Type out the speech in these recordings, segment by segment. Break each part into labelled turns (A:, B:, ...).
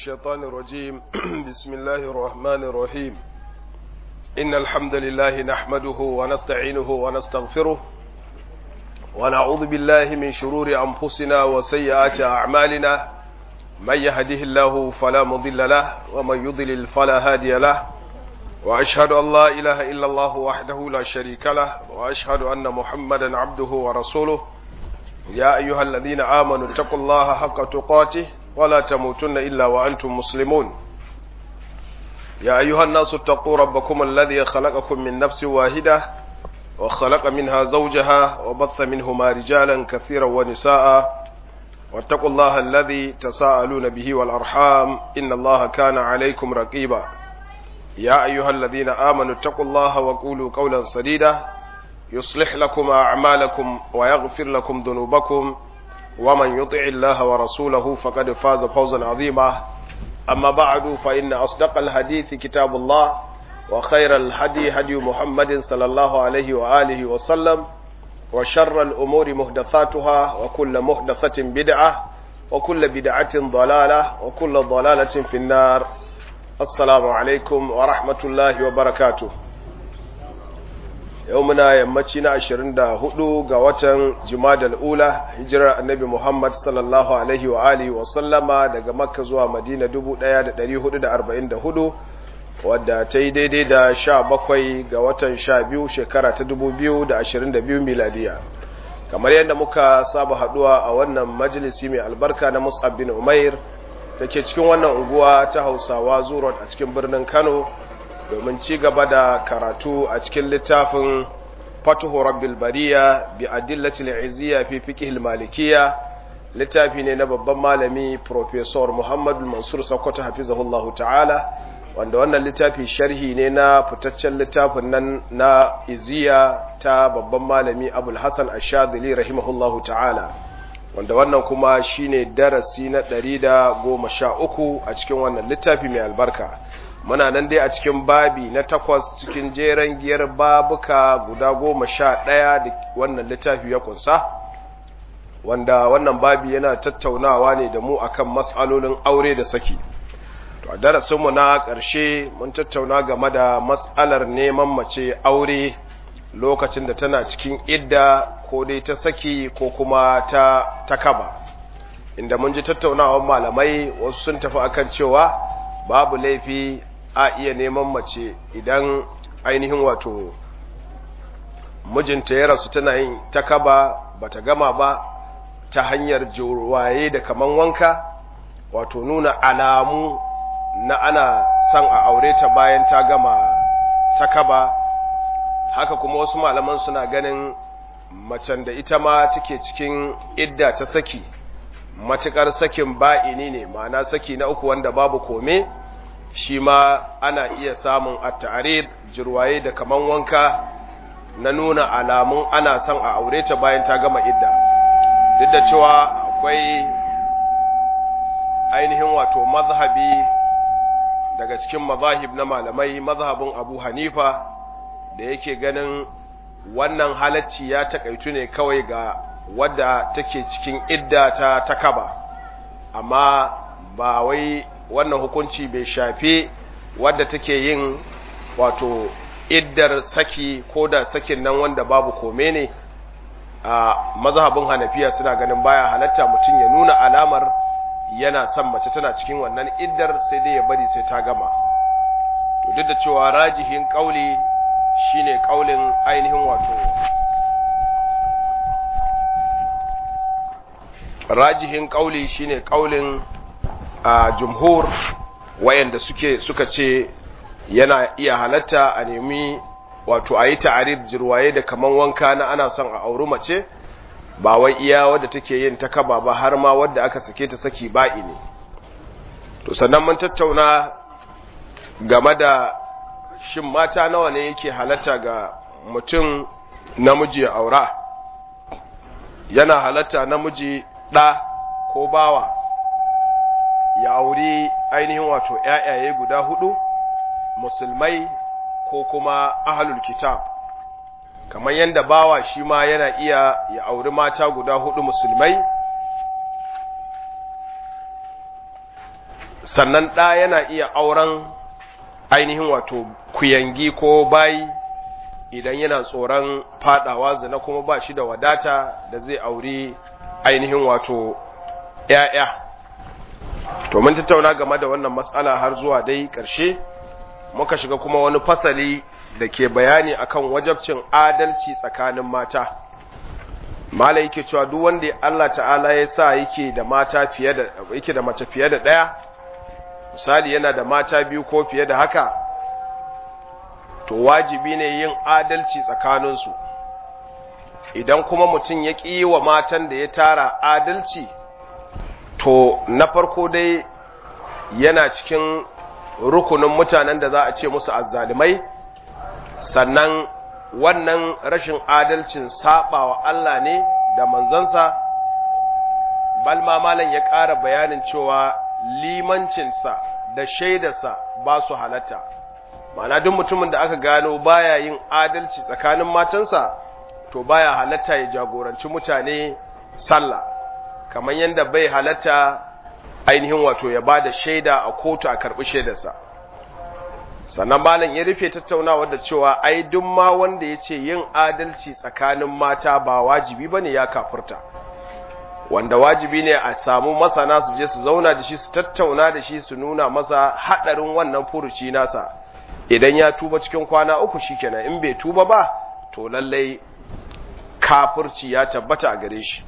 A: الشيطان الرجيم بسم الله الرحمن الرحيم إن الحمد لله نحمده ونستعينه ونستغفره ونعوذ بالله من شرور أنفسنا وسيئات أعمالنا من يهده الله فلا مضل له ومن يضلل فلا هادي له وأشهد أن لا إله إلا الله وحده لا شريك له وأشهد أن محمدا عبده ورسوله يا أيها الذين آمنوا اتقوا الله حق تقاته ولا تموتن إلا وأنتم مسلمون يا أيها الناس اتقوا ربكم الذي خلقكم من نفس واحدة وخلق منها زوجها وبث منهما رجالا كثيرا ونساء واتقوا الله الذي تساءلون به والأرحام إن الله كان عليكم رقيبا يا أيها الذين آمنوا اتقوا الله وقولوا قولا سديدا يصلح لكم أعمالكم ويغفر لكم ذنوبكم ومن يطع الله ورسوله فقد فاز فوزا عظيما أما بعد فإن أصدق الحديث كتاب الله وخير الهدي هدي محمد صلى الله عليه وآله وسلم وشر الأمور محدثاتها وكل محدثة بدعة وكل بدعة ضلالة وكل ضلالة في النار السلام عليكم ورحمة الله وبركاته yau muna yammaci na 24 ga watan jumadal ula hijirar annabi muhammad sallallahu alaihi wa alihi wa sallama daga makka zuwa madina 1444 wadda ta yi daidai da 17 ga watan 12 shekara ta 2022 miladiya kamar yadda muka saba haduwa a wannan majalisi mai albarka na musab bin umair da ke cikin wannan unguwa ta hausawa zuwa a cikin birnin kano domin ci gaba da karatu a cikin littafin fatuhu rabbil bariya bi adillatil izziya fi fiqh malikiya littafi ne na babban malami professor Muhammad Mansur Sokoto hafizahullahu ta'ala wanda wannan littafi sharhi ne na fitaccen littafin nan na izziya ta babban malami Abul Hasan Ash-Shadhili rahimahullahu ta'ala wanda wannan kuma shine darasi na 113 a cikin wannan littafi mai albarka muna nan dai a cikin babi na takwas cikin jeren giyar babuka guda goma sha ɗaya da wannan littafi ya kunsa wanda wannan babi yana tattaunawa ne da mu akan matsalolin aure da saki to a darasinmu na ƙarshe mun tattauna game da matsalar neman mace aure lokacin da tana cikin idda ko dai ta saki ko kuma ta takaba inda mun ji tattaunawar malamai wasu sun tafi akan cewa babu laifi a iya neman mace idan ainihin wato mijinta ya rasu tana yin takaba bata gama ba ta hanyar jorwaye da kaman wanka wato nuna alamu na ana son a aure ta bayan ta gama takaba haka kuma wasu malaman suna ganin macen da ita ma take cikin idda ta saki matukar sakin ba'ini ne ma'ana saki na uku wanda babu kome shi ma ana iya samun at-ta'rid jirwaye da kaman wanka na nuna alamun ana son a aure ta bayan ta gama idda duk da cewa akwai ainihin wato mazhabi daga cikin mazahib na malamai mazhabin Abu Hanifa da yake ganin wannan halacci ya takaitu ne kawai ga wadda take cikin idda ta takaba amma ba wai wannan hukunci bai shafe wadda take yin wato iddar saki ko da sakin nan wanda babu kome ne a mazhabin hanafiya suna ganin baya halatta mutum ya nuna alamar yana son mace tana cikin wannan iddar sai dai ya bari sai ta gama to duk da cewa rajihin kauli shine kaulin ainihin wato rajihin kauli shine kaulin a jumhur wayanda suke suka ce yana iya halatta a nemi wato a yi ta'arif jirwaye da kaman wanka na ana son a auri mace ba wai iya wadda take yin ta kaba ba har ma wadda aka sake ta saki ba'i ne to sannan mun tattauna game da shin mata nawa ne yake halatta ga mutum namiji ya aura yana halatta namiji ɗa ko bawa ya auri ainihin wato ‘ya'yaye guda hudu musulmai ko kuma ahalul kitab kamar yadda bawa shi ma yana iya ya auri mata guda hudu musulmai sannan ɗa yana iya auren ainihin wato kuyangi ko bayi idan yana tsoron fadawa zina kuma ba shi da wadata da zai auri ainihin wato ‘ya'ya to mun tattauna game da wannan matsala har zuwa dai ƙarshe muka shiga kuma wani fasali da ke bayani akan wajabcin adalci tsakanin mata mala yake cewa duk wanda Allah ta'ala ya sa yake da mata fiye da yake da mace fiye da ɗaya misali yana da mata biyu ko fiye da haka to wajibi ne yin adalci tsakaninsu idan kuma mutum ya ƙi wa matan da ya tara adalci to na farko dai yana cikin rukunin mutanen da za a ce musu azzalimai sannan wannan rashin adalcin saɓawa Allah ne da manzansa balma malam ya ƙara bayanin cewa limancinsa da shaidarsa ba su halatta ma'ana duk mutumin da aka gano baya yin adalci tsakanin matansa to baya halatta ya jagoranci mutane sallah kamar yadda bai halatta ainihin wato ya ba da shaida a kotu a karɓi shaidarsa sannan malam ya rufe tattaunawa da cewa ai duk ma wanda ya ce yin adalci tsakanin mata ba wajibi bane ya kafurta wanda wajibi ne a samu masana su je su zauna da shi su tattauna da shi su nuna masa haɗarin wannan furuci nasa idan ya tuba cikin kwana uku shikenan in bai tuba ba to lallai kafurci ya tabbata a gare shi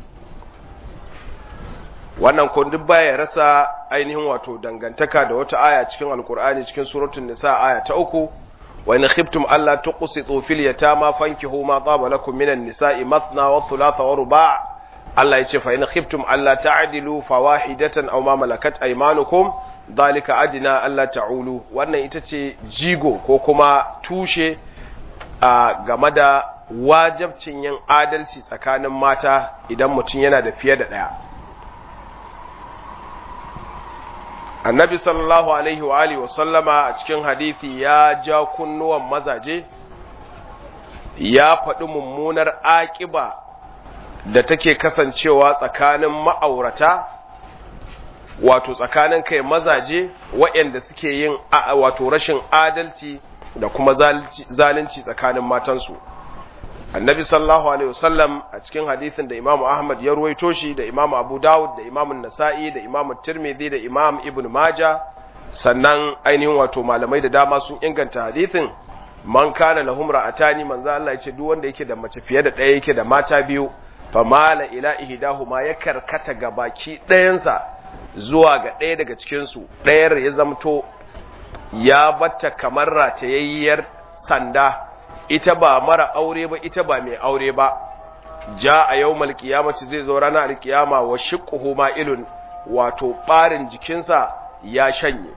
A: wannan ko duk baya rasa ainihin wato dangantaka da wata aya cikin alkur'ani cikin suratul nisa aya ta uku wa in khiftum alla tuqsitu fil yatama fankihu ma taba lakum minan nisa'i mathna wa thulatha wa ruba' Allah yace fa in khiftum alla ta'dilu fawahidatan aw ma malakat aymanukum dhalika adna alla ta'ulu wannan ita ce jigo ko kuma tushe a game da wajabcin yin adalci tsakanin mata idan mutum yana da fiye da ɗaya annabi sallallahu alaihi wa alihi wa sallama a cikin hadithi ya ja kunnuwan mazaje ya faɗi mummunar aƙiba da take kasancewa tsakanin ma'aurata wato tsakanin kai mazaje waɗanda suke yin wato rashin adalci da kuma zalunci tsakanin matansu annabi sallallahu alaihi wasallam a cikin hadithin da imamu ahmad ya ruwaito shi da imamu abu dawud da imamu nasa'i da imamu tirmidhi da imam ibn maja sannan ainihin wato malamai da dama sun inganta hadithin man kana lahum ra'atani manzo Allah ya ce duk wanda yake da mace fiye da ɗaya yake da mata biyu fa mala ila ihdahuma ya karkata ga baki ɗayansa zuwa ga ɗaya daga cikin su ɗayar ya zamto ya batta kamar ratayayyar sanda ita ba mara aure ba ita ba mai aure ba ja a yau malkiyamaci zai zo ranar alkiyama wa shiqquhu ma'ilun wato barin jikinsa ya shanye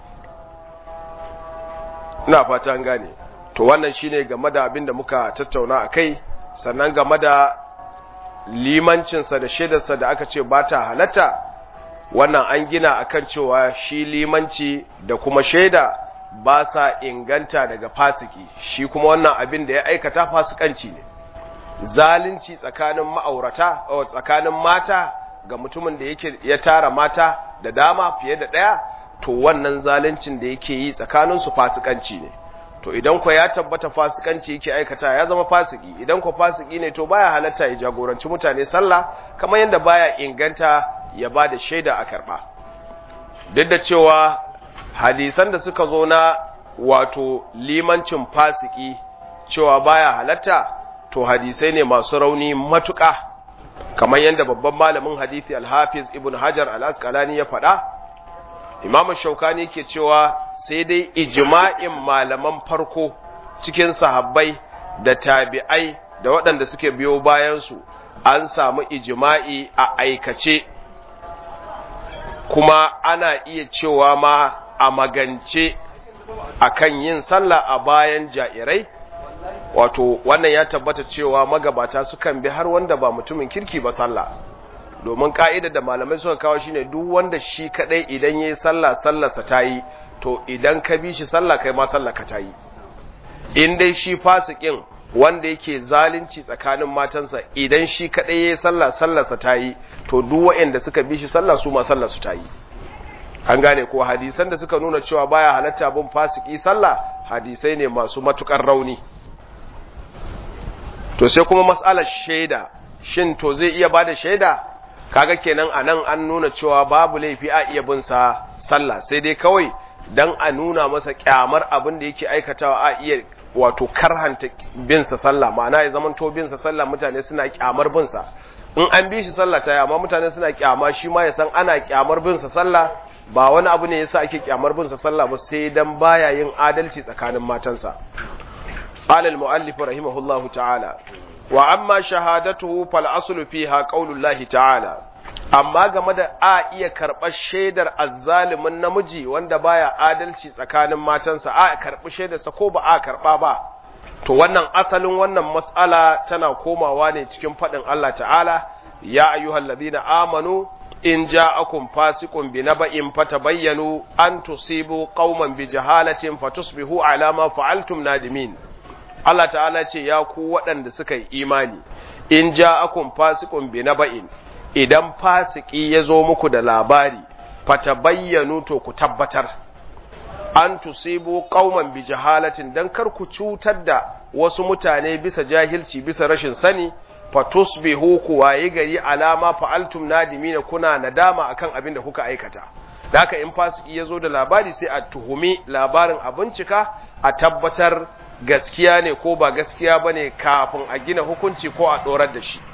A: ina fata an gane to wannan shine game da abin da muka tattauna akai sannan game da limancinsa da shaidarsa da aka ce ba ta halatta wannan an gina akan cewa shi limanci da kuma shaida ba sa inganta daga fasiki shi kuma wannan abin da ya aikata fasikanci ne zalunci tsakanin ma'aurata o tsakanin mata ga mutumin da yake ya tara mata da dama fiye da ɗaya to wannan zaluncin da yake yi tsakanin su fasikanci ne to idan ko ya tabbata fasikanci yake aikata ya zama fasiki idan ko fasiki ne to baya halatta ya jagoranci mutane sallah kamar yadda baya inganta ya ba da shaida a karba duk da cewa hadisan da suka zo na wato limancin fasiki cewa baya halatta to hadisai ne masu rauni matuƙa kamar yadda babban malamin hadisi alhafiz ibn hajar al-asqalani ya faɗa imam shaukani ke cewa sai dai ijma'in malaman farko cikin sahabbai da tabi'ai da waɗanda suke biyo bayansu an samu ijma'i a aikace kuma ana iya cewa ma a magance akan yin sallah a bayan ja'irai wato wannan ya tabbata cewa magabata sukan bi har wanda ba mutumin kirki ba sallah domin ka'ida da malamai suka kawo shine duk wanda shi kadai idan yayi sallah sallarsa ta yi to idan ka bi shi sallah kai ma sallah ka ta yi in dai shi fasikin wanda yake zalunci tsakanin matansa idan shi kadai yayi sallah sallarsa ta yi to duk waɗanda suka bi shi sallah su ma sallar su ta yi an gane ko hadisan da suka nuna cewa baya halatta bin fasiki sallah hadisai ne masu matukar rauni to sai kuma mas'alar shaida shin to zai iya bada shaida kaga kenan anan an nuna cewa babu laifi a iya bin sa sallah sai dai kawai dan a nuna masa kyamar abin da yake aikatawa a iya wato karhanta bin sa sallah ma'ana ya zaman to bin sa sallah mutane suna kyamar bin sa in an bi shi sallah ta amma mutane suna kyama shi ma ya san ana kyamar bin sa sallah ba wani abu ne yasa ake kyamar bin sa sallah ba sai dan baya yin adalci tsakanin matansa قال المؤلف رحمه الله تعالى وأما شهادته فالأصل فيها قول الله تعالى amma game da a iya karɓar shaidar azzalimin namiji wanda baya adalci tsakanin matansa a karɓi shaidarsa ko ba a karɓa ba to wannan asalin wannan mas'ala tana komawa ne cikin faɗin Allah ta'ala ya ayyuhal ladina amanu in ja'akum fasiqun bi naba'in fatabayyanu an tusibu qauman bi jahalatin fatusbihu ala ma fa'altum nadimin Allah ta'ala ce ya ku waɗanda suka yi imani in ja'akum fasiqun bi naba'in idan fasiki ya zo muku da labari fatabayyanu to ku tabbatar an tusibu qauman bi jahalatin dan kar ku cutar da wasu mutane bisa jahilci bisa rashin sani fatusbihu ku waye gari alama fa'altum nadimina kuna nadama akan abin da kuka aikata haka in fasiki ya zo da labari sai a tuhumi labarin a bincika a tabbatar gaskiya ne ko ba gaskiya bane kafin a gina hukunci ko a dorar da shi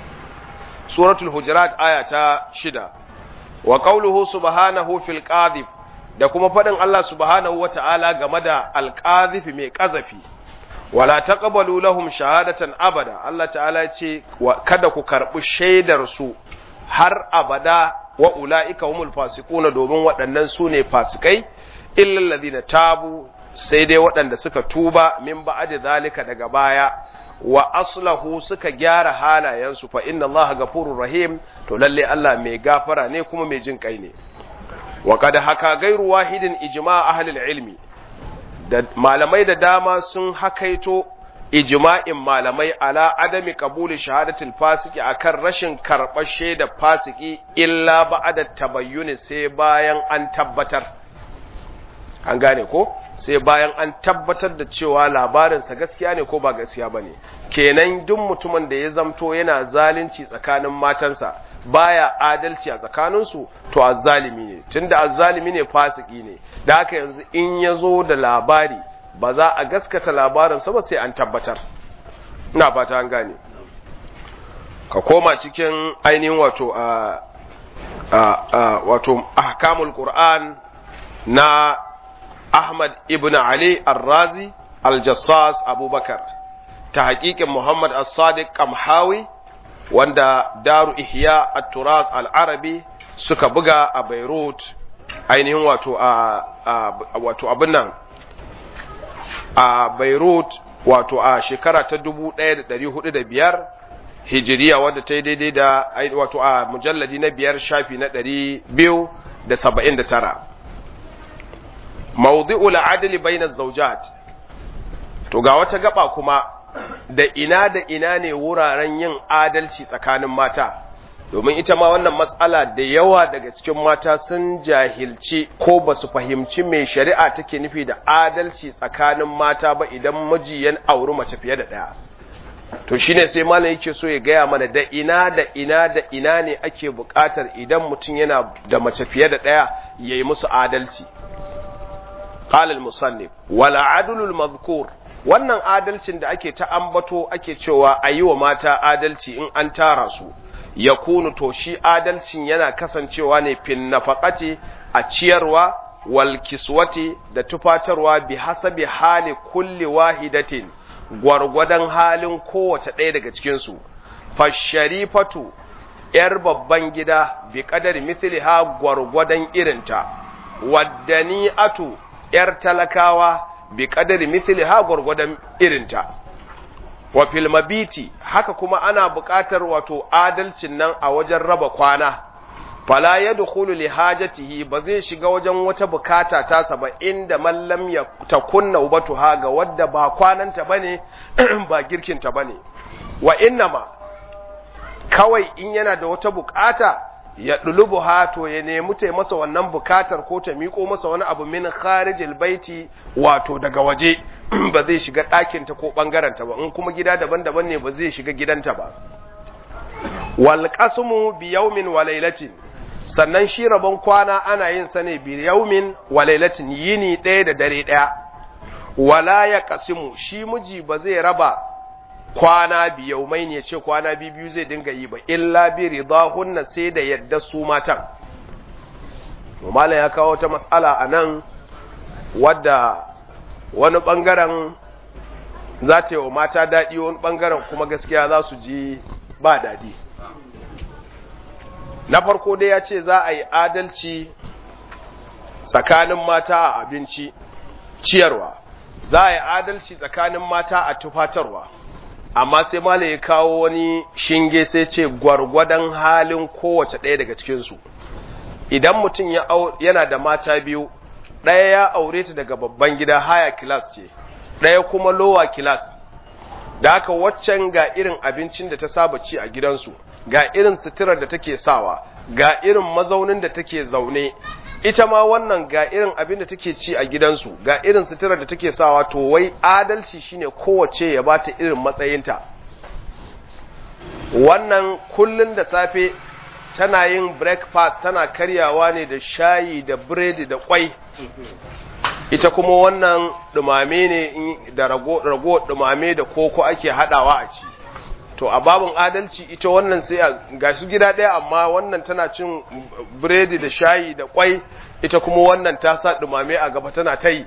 A: suratul hujurat aya ta shida wa qawluhu subhanahu fil qadhif da kuma fadin Allah subhanahu wata'ala game da alqadhif mai kazafi wala taqbalu lahum shahadatan abada Allah ta'ala ya ce kada ku karbi shaidar su har abada wa ulaika humul fasiquna domin waɗannan su ne fasikai illa alladhina tabu sai dai waɗanda suka tuba min ba'da zalika daga baya wa aslahu suka gyara halayensu fa inna allaha gafurur rahim to lalle Allah mai gafara ne kuma mai jin kai ne wa kad haka gairu wahidin ijma' ahli ilmi da malamai da dama sun hakaito ijma'in malamai ala adami qabuli shahadatul fasiki akan rashin karɓar shaidar fasiki illa ba'da tabayyuni sai bayan an tabbatar an gane ko sai bayan an tabbatar da cewa labarinsa gaskiya ne ko ba gaskiya ba ne kenan duk mutumin da ya zamto yana zalunci tsakanin matansa baya adalci a tsakaninsu to azzalimi ne tunda azzalimi ne fasiki ne da haka yanzu in ya zo da labari ba za a gaskata labarinsa ba sai an tabbatar ina fata an gane ka koma cikin ainihin wato a wato ahkamul qur'an na Ahmad ibn Ali al-Razi al-Jassas Abubakar ta haƙiƙin Muhammad as-Sadiq Kamhawi wanda Daru Ihya at-Turas al-Arabi suka buga a Beirut ainihin wato a wato abin nan a Beirut wato a shekara ta 1405 Hijiriya wadda ta yi daidai da wato a mujalladi na biyar shafi na 279 mawdi'ul adli bainaz zawjat to ga wata gaba kuma da ina da ina ne wuraren yin adalci tsakanin mata domin ita ma wannan matsala da yawa daga cikin mata sun jahilci ko ba su fahimci mai shari'a take nufi da adalci tsakanin mata ba idan miji ya auri mace fiye da ɗaya to shine sai malam yake so ya gaya mana da ina da ina da ina ne ake buƙatar idan mutum yana da mace fiye da ɗaya ya yi musu adalci قال المصنف ولا عدل المذكور wannan adalcin da ake ta ambato ake cewa a yi wa mata adalci in an tara su ya kunu to shi adalcin yana kasancewa ne fin nafaqati a ciyarwa wal kiswati da tufatarwa bi hasabi hali kulli wahidatin gwargwadon halin kowace ɗaya daga cikin su fasharifatu yar babban gida bi qadari mithliha gwargwadon irinta waddani'atu ‘yar talakawa bi ƙadari mithili ha gwargwadon irinta. Wa filmabiti haka kuma ana buƙatar wato adalcin nan a wajen raba kwana, fala ya dukulu li hajatihi ba zai shiga wajen wata bukata tasa ba inda mallam ya ta kunna ubatu ha ga wadda ba kwananta ba ne ba girkinta ba ne. Wa innama kawai in yana da wata bukata ya dulubu to ya nemi ta masa wannan bukatar ko ta miƙo masa wani abu min kharijil baiti wato daga waje ba zai shiga ɗakinta ko ɓangaranta ba in kuma gida daban-daban ne ba zai shiga gidanta ba wal qasmu bi yawmin wa laylatin sannan shi rabon kwana ana yin sa ne bi yawmin wa laylatin yini ɗaya da dare ɗaya wala ya qasimu shi miji ba zai raba kwana biyaumai ne ce kwana biyu zai dinga yi ba illa bi ridahunna sai da yadda su matan malam ya kawo ta matsala a nan wadda wani bangaren za ta yi wa mata daɗi wani bangaren kuma gaskiya za su ji ba daɗi na farko dai ya ce za a yi adalci tsakanin mata a abinci ciyarwa za a yi adalci tsakanin mata a tufatarwa amma sai malam ya kawo wani shinge sai ce gwargwadon halin kowace ɗaya daga cikinsu idan mutum yana da mata biyu ɗaya ya aure ta daga babban gida haya kilas ce ɗaya kuma lowa kilas da haka waccan ga irin abincin da ta saba ci a gidansu ga irin suturar da take sawa ga irin mazaunin da take zaune ita ma wannan ga irin abin da take ci a gidansu ga irin suturar da take sawa to wai adalci shine kowace ya bata irin matsayinta wannan kullun da safe tana yin breakfast tana karyawa ne da shayi da biredi da kwai ita kuma wannan dumame ne da rago rago dumame da koko ake hadawa a ci to a babin adalci ita wannan sai a gashi gida ɗaya amma wannan tana cin biredi da shayi da kwai ita kuma wannan ta sa dumame a gaba tana ta yi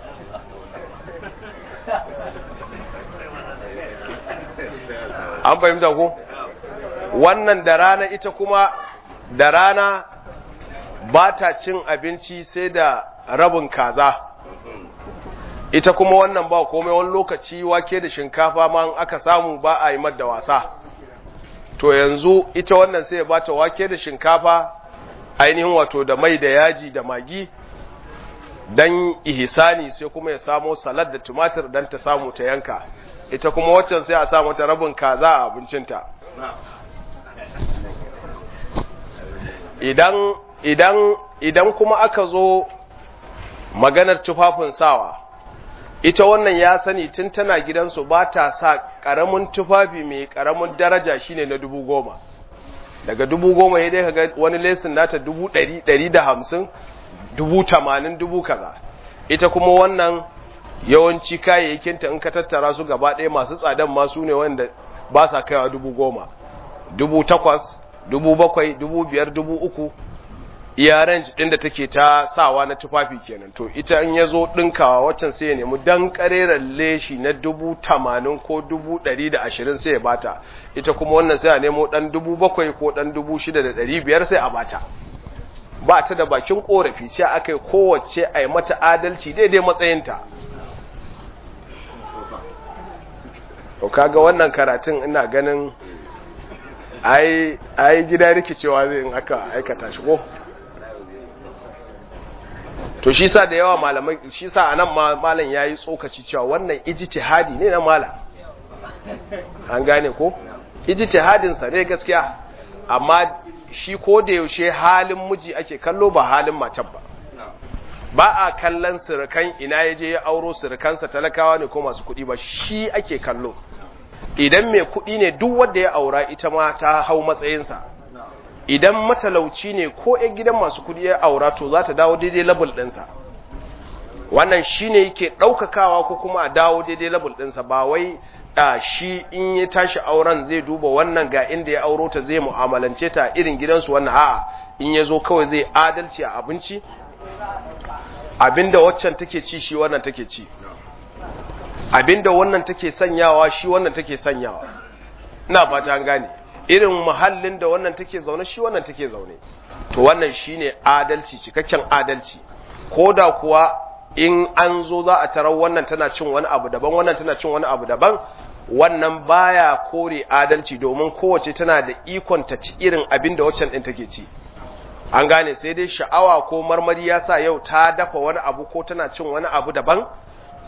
A: an fahimta ko wannan da rana ita kuma da rana ba ta cin abinci sai da rabin kaza ita kuma wannan ba komai wani lokaci wake da shinkafa ma aka samu ba a yi da wasa to yanzu ita wannan sai ba ta wake da shinkafa ainihin wato da mai da yaji da magi dan ihisani sai kuma ya samo salad da tumatir dan ta samu ta yanka ita kuma waccan sai a samu ta rabin kaza a abincinta idan idan idan kuma aka zo maganar tufafin sawa ita wannan ya sani tun tana gidansu ba ta sa ƙaramin tufafi mai ƙaramin daraja shine na dubu goma daga dubu goma ya dai kaga wani lesin nata dubu ɗari ɗari da hamsin dubu tamanin dubu kaza ita kuma wannan yawanci kayayyakinta in ka tattara su gaba ɗaya masu tsadan masu ne wanda ba sa kaiwa dubu goma dubu takwas dubu bakwai dubu biyar dubu uku iya range ɗin da take ta sawa na tufafi kenan to ita in ya zo ɗinkawa waccan sai ya nemi dan ƙareren leshi na dubu tamanin ko dubu ɗari da ashirin sai ya bata ita kuma wannan sai a nemo ɗan dubu bakwai ko ɗan dubu shida da ɗari biyar sai a bata ba ta da bakin ƙorafi ce aka yi kowace a yi mata adalci daidai matsayinta to kaga wannan karatun ina ganin ai gida rikicewa zai in aka aikata shi ko to shi sa da yawa malamai shi sa anan malam yayi tsokaci cewa wannan ijtihadi ne na malam an gane ko ijtihadin sa ne gaskiya amma shi ko da yaushe halin miji ake kallo ba halin macen ba ba a kallon surukan ina yaje ya auro surukansa talakawa ne ko masu kuɗi ba shi ake kallo idan mai kuɗi ne duk wanda ya aura ita ma ta hau matsayinsa idan matalauci ne ko ‘yan gidan masu kudi ya aura to za ta dawo daidai labul ɗinsa wannan shi ne yake ɗaukakawa ko kuma a dawo daidai labul ɗinsa ba wai a shi in ya tashi auren zai duba wannan ga inda ya auro ta zai mu'amalance ta irin gidansu wannan a'a in ya zo kawai zai adalci a abinci abinda waccan take ci shi wannan take ci abinda wannan take sanyawa shi wannan take sanyawa ina fata an gane irin muhallin da wannan take zaune shi wannan take zaune to wannan shine adalci cikakken adalci koda kuwa in an zo za a tarar wannan tana cin wani abu daban wannan tana cin wani abu daban wannan baya kore adalci domin kowace tana da ikon ta ci irin abin da waccan din take ci an gane sai dai sha'awa ko marmari ya sa yau ta dafa wani abu ko tana cin wani abu daban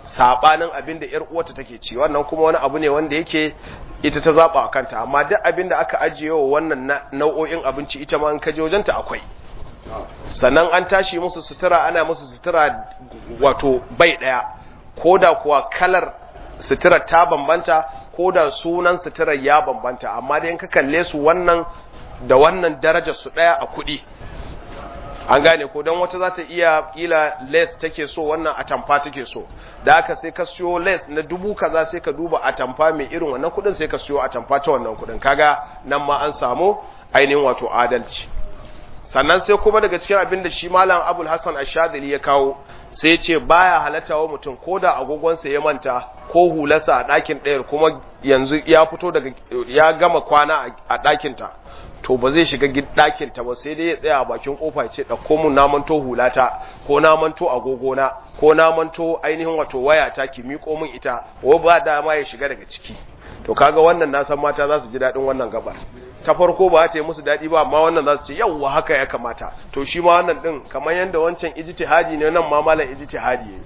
A: sabanin abin da yar uwarta take ci wannan kuma wani abu ne wanda yake ita ta zaba kanta amma duk abin da aka ajiye wa wannan nau'o'in abinci ita ma in ka je wajenta akwai sannan an tashi musu sutura ana musu sutura wato bai daya koda kuwa kalar suturar ta bambanta koda sunan suturar ya bambanta amma dai in ka kalle su wannan da wannan darajar su daya a kuɗi an gane ko don wata za ta iya kila les take so wannan atamfa take so da aka sai ka siyo les na dubu kaza sai ka duba atamfa mai irin wannan kudin sai ka siyo atamfa ta wannan kudin kaga nan ma an samu ainihin wato adalci sannan sai kuma daga cikin abin da shi malam abul hassan ashadili ya kawo sai ce baya halatta wa mutum ko da agogonsa ya manta ko hularsa a ɗakin ɗayar kuma yanzu ya fito daga ya gama kwana a ɗakinta to ba zai shiga ɗakinta ba sai dai ya tsaya a bakin kofa ce ɗauko mun na manto hulata ko na manto agogona ko na manto ainihin wato wayata ki miƙo min ita ko ba dama ya shiga daga ciki to kaga wannan na san mata za su ji daɗin wannan gabar ta farko ba ta yi musu daɗi ba amma wannan za su ce yawwa haka ya kamata to shi ma wannan ɗin kamar yadda wancan ijtihadi ne nan ma malam ijtihadi ne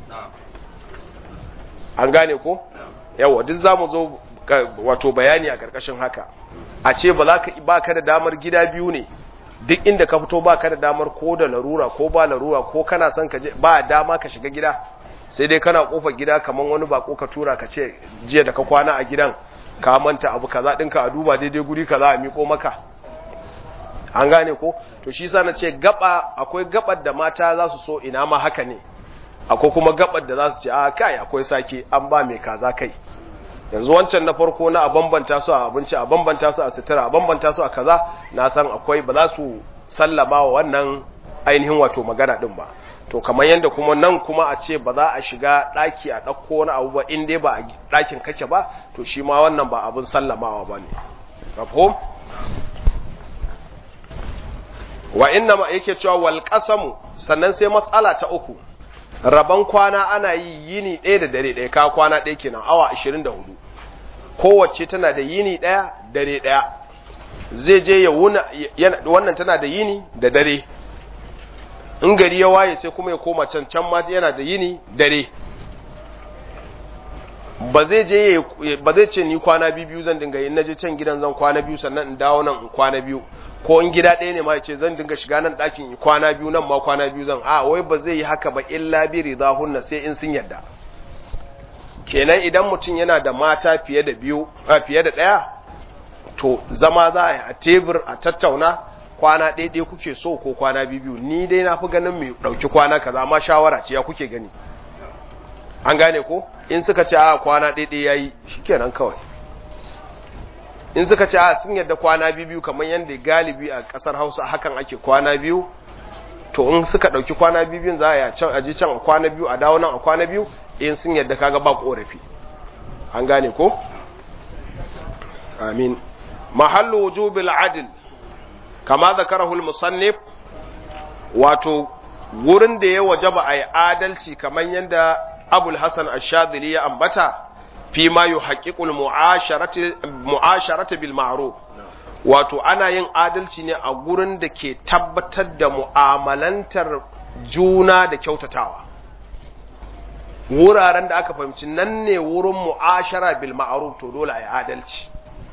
A: an gane ko yawwa duk za mu zo wato bayani a ƙarƙashin haka a ce ba za ka ba ka da damar gida biyu ne duk inda ka fito ba ka da damar ko da larura ko ba larura ko kana son ka je ba dama ka shiga gida sai dai kana kofar gida kamar wani bako ka tura ka ce jiya da ka kwana a gidan ka manta abu kaza dinka a duba daidai guri kaza a miko maka an gane ko to shi sa na ce gaba akwai gabar da mata za su so ina ma haka ne akwai kuma gabar da za su ce a kai akwai sake an ba mai kaza kai yanzu wancan na farko na a bambanta su a abinci a bambanta su a sutura a bambanta su a kaza na san akwai ba za su sallama wa wannan ainihin wato magana din ba to kamar yadda kuma nan kuma a ce ba za a shiga ɗaki a ɗauko wani abu ba in dai ba a ɗakin kake ba to shi ma wannan ba abin sallamawa ba ne mafhum wa inna ma yake cewa wal qasamu sannan sai matsala ta uku rabon kwana ana yi yini ɗaya da dare ɗaya ka kwana ɗaya kenan awa 24 kowace tana da yini ɗaya dare ɗaya zai je ya wuna wannan tana da yini da dare in gari ya waye sai kuma ya koma can can ma yana da yini dare ba zai je ba zai ce ni kwana biyu zan dinga yin naje can gidan zan kwana biyu sannan in dawo nan in kwana biyu ko in gida ɗaya ne ma ya ce zan dinga shiga nan ɗakin in kwana biyu nan ma kwana biyu zan a wai ba zai yi haka ba illa bi ridahunna sai in sun yadda kenan idan mutum yana da mata fiye da biyu a fiye da ɗaya to zama za a yi a tebur a tattauna kwana ɗaya kuke so ko kwana biyu ni dai na fi ganin mai ɗauki kwana kaza amma shawara ce ya kuke gani an gane ko in suka ce a kwana ɗaya ya yi shi kenan kawai in suka ce a sun yadda kwana biyu kamar yadda galibi a ƙasar hausa hakan ake kwana biyu to in suka ɗauki kwana biyu za a yi can aji can a kwana biyu a dawo nan a kwana biyu in sun yadda kaga ba ƙorafi an gane ko amin mahallu wujubil adl kama zakarahul musannif wato wurin da ya wajaba a yi adalci kamar yadda abul hasan ashadili ya ambata fi ma yi haƙiƙul mu'asharata bil ma'ruf wato ana yin adalci ne a gurin da ke tabbatar da mu'amalantar juna da kyautatawa wuraren da aka fahimci nan ne wurin mu'ashara bil ma'ruf to dole a yi adalci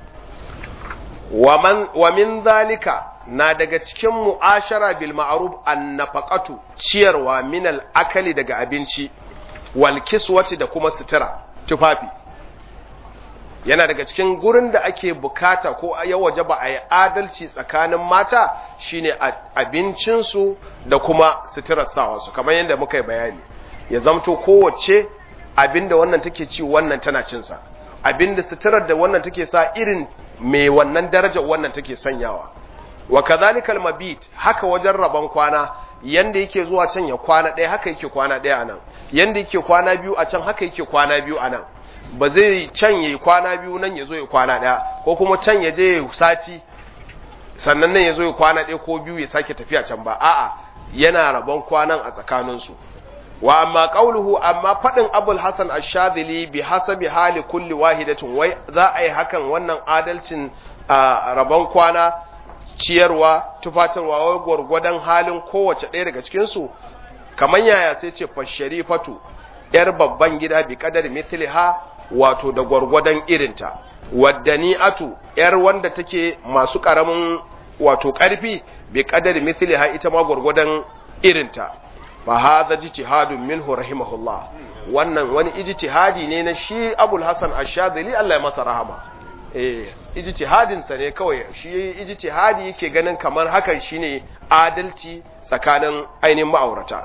A: wa min zalika na daga cikin mu'ashara bil ma'ruf an nafaqatu ciyarwa min al akali daga abinci wal kiswati da kuma sutura tufafi yana daga cikin gurin da ake bukata ko ya waje ba a yi adalci tsakanin mata shine abincinsu da kuma suturar sawarsu kamar yadda muka yi bayani ya zamto kowace abinda wannan take ci wannan tana cinsa abinda suturar da wannan take sa irin mai wannan darajar wannan take sanyawa wa kadhalikal mabit haka wajen rabon kwana yanda yake zuwa can ya kwana ɗaya haka yake kwana ɗaya anan yanda yake kwana biyu a can haka yake kwana biyu anan ba zai can yayi kwana biyu nan ya zo ya kwana ɗaya ko kuma can ya je ya sati sannan nan ya zo ya kwana ɗaya ko biyu ya sake tafiya can ba a'a yana rabon kwanan a tsakaninsu wa amma qauluhu amma fadin abul hasan ash-shadhili bi hasabi hali kulli wahidatin wai za a yi hakan wannan adalcin rabon kwana ciyarwa tufatarwa wai gwargwadon halin kowace ɗaya daga cikin su kamar yaya sai ce fasharifatu yar babban gida bi kadar mithliha wato da gwargwadon irinta waddani'atu yar wanda take masu karamin wato karfi bi kadar mithliha ita ma gwargwadon irinta fa hadha ijtihadun minhu rahimahullah wannan wani ijtihadi ne na shi Abul Hasan Ash-Shadhili Allah ya masa rahama eh ijtihadin sa ne kawai shi ijtihadi yake ganin kamar hakan shine adalci tsakanin ainihin ma'aurata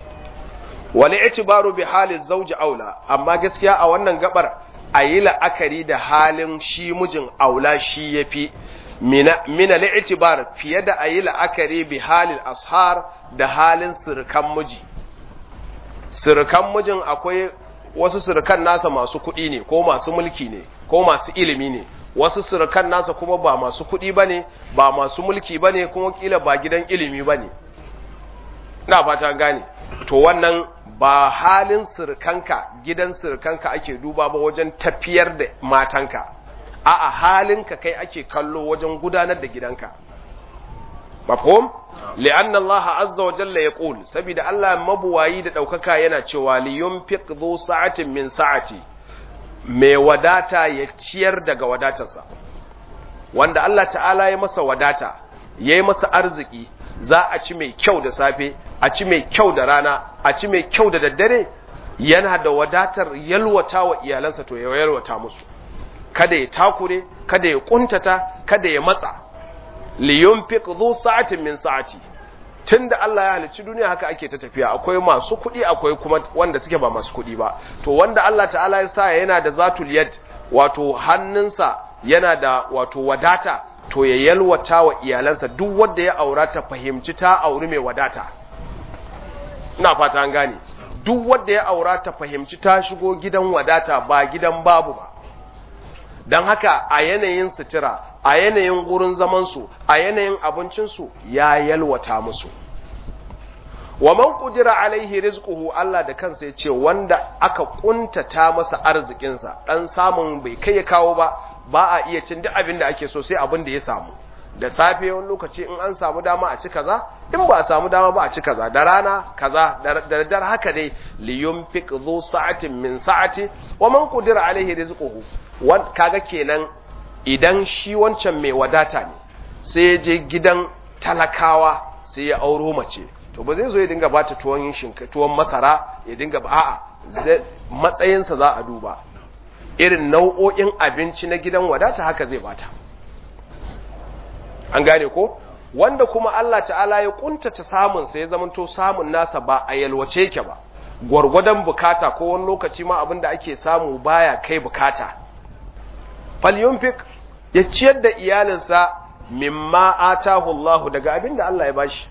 A: wal i'tibaru bi hali zawji aula amma gaskiya a wannan gabar ayi la'akari da halin shi mijin aula shi yafi mina al'itibar fiye da ayi la'akari bi halin ashar da halin sirkan miji sirkan mijin akwai wasu sirkan nasa masu kuɗi ne ko masu mulki ne ko masu ilimi ne wasu sirkan nasa kuma ba masu kuɗi ba ne ba masu mulki ba ne kuma kila ba gidan ilimi ba ne na fata gane to wannan ba halin sirkanka gidan sirkanka ake duba ba wajen tafiyar da matanka a'a halinka kai ake kallo wajen gudanar da gidanka mafhum li'anna Allah azza wa jalla yaqul saboda Allah mabuwayi da daukaka yana cewa li yunfiq dhu sa'atin min sa'ati mai wadata ya ciyar daga wadatarsa wanda Allah ta'ala ya masa wadata yayi masa arziki za a ci mai kyau da safe a ci mai kyau da rana a ci mai kyau da daddare yana da wadatar yalwata wa iyalansa to ya yalwata musu kada ya takure kada ya kuntata kada ya matsa li yunfiq dhu sa'atin min sa'ati tunda Allah ya halicci duniya haka ake ta tafiya akwai masu kuɗi akwai kuma wanda suke ba masu kuɗi ba to wanda Allah ta'ala ya sa yana da zatul yad wato hannunsa yana da wato wadata to ya yalwata wa iyalansa duk wanda ya aura ta fahimci ta auri mai wadata ina fata an gane duk wanda ya aura ta fahimci ta shigo gidan wadata ba gidan babu ba don haka a yanayin sutura a yanayin gurin zamansu a yanayin abincinsu ya yalwata musu wa man qudira alaihi rizquhu Allah da kansa ya ce wanda aka kuntata masa arzikinsa dan samun bai kai ya kawo ba ba a iya cin duk abin da ake so sai abin da ya samu da safe wani lokaci in an samu dama a ci kaza in ba a samu dama ba a ci kaza da rana kaza da daddare haka dai li yunfiq dhu sa'atin min sa'ati wa man qudira alaihi rizquhu wan kaga kenan idan shi wancan mai wadata ne sai ya je gidan talakawa sai ya auro mace to ba zai zo ya dinga bata tuwon shinka tuwon masara ya dinga ba a'a matsayinsa za a duba irin nau'o'in abinci na gidan wadata haka zai bata an gane ko wanda kuma Allah ta'ala ya kuntata samun sa ya zamanto samun nasa ba a yalwace yake ba gwargwadon bukata ko wani lokaci ma abinda ake samu baya kai bukata falyunfik ya ciyar da iyalinsa mimma atahu Allah daga abinda Allah ya bashi